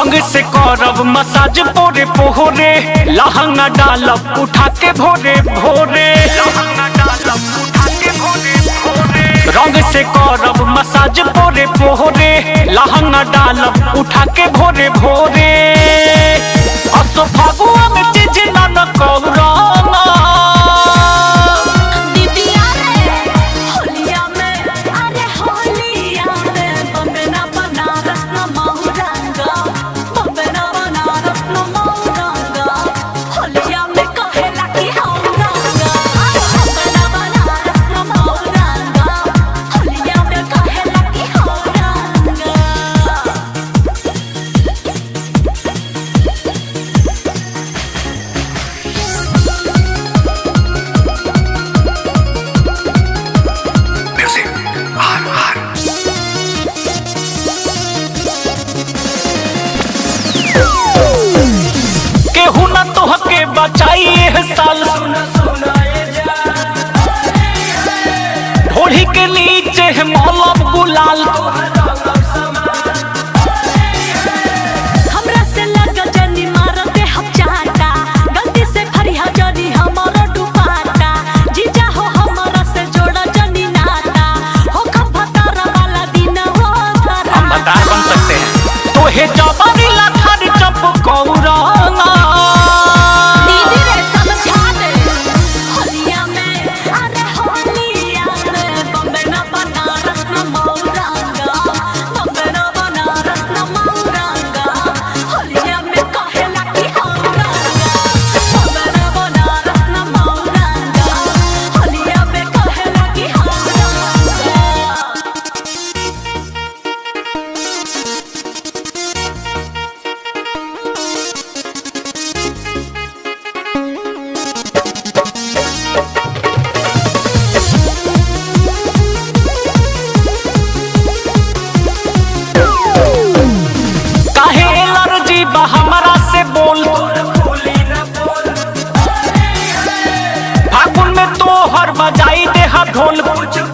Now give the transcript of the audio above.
रंग से करब मसाज पोरे पोहरे लहंगा डालब उठा के भोरे भोरे रंग से करब मसाज पोरे पोहरे लहंगा डालब उठा के भोरे भोरे असो फगुआ में चीज न कौराना दीदिया रे होलिया में अरे होलिया में बम्बे ना बनारस ना महरंगा बम्बे ना बनारस ना महरंगा होलिया में कहेला कि हम रंगा बम्बे ना बनारस ना महरंगा होलिया में कहेला कि हम रंगा केहू न तोहके बचाई एह साल ढोढ़ी के नीचे है मौलब गुलाल हमरा से लग जनी मारते हम चाटा गलती से फरिया जनी हमारो डुबाटा जीजा हो हमरा से जोड़ा जनी नाता हो खपतार वाला दिन हो धरा हम भतार बन सकते हैं तो हे जबानी लाठार चप कौराना दीदी रे समझा दे होलिया में अरे होलिया में बम्बे ना बनारस ना मौरंगा बम्बे ना बनारस ना मौरंगा होलिया में कहेला कि हम रंगा बम्बे ना बनारस ना मौरंगा होलिया में कहेला कि हम रंगा काहे एलर्जी बा हमरा से बोल फागुन में तोहर बजाई दे हा ढोल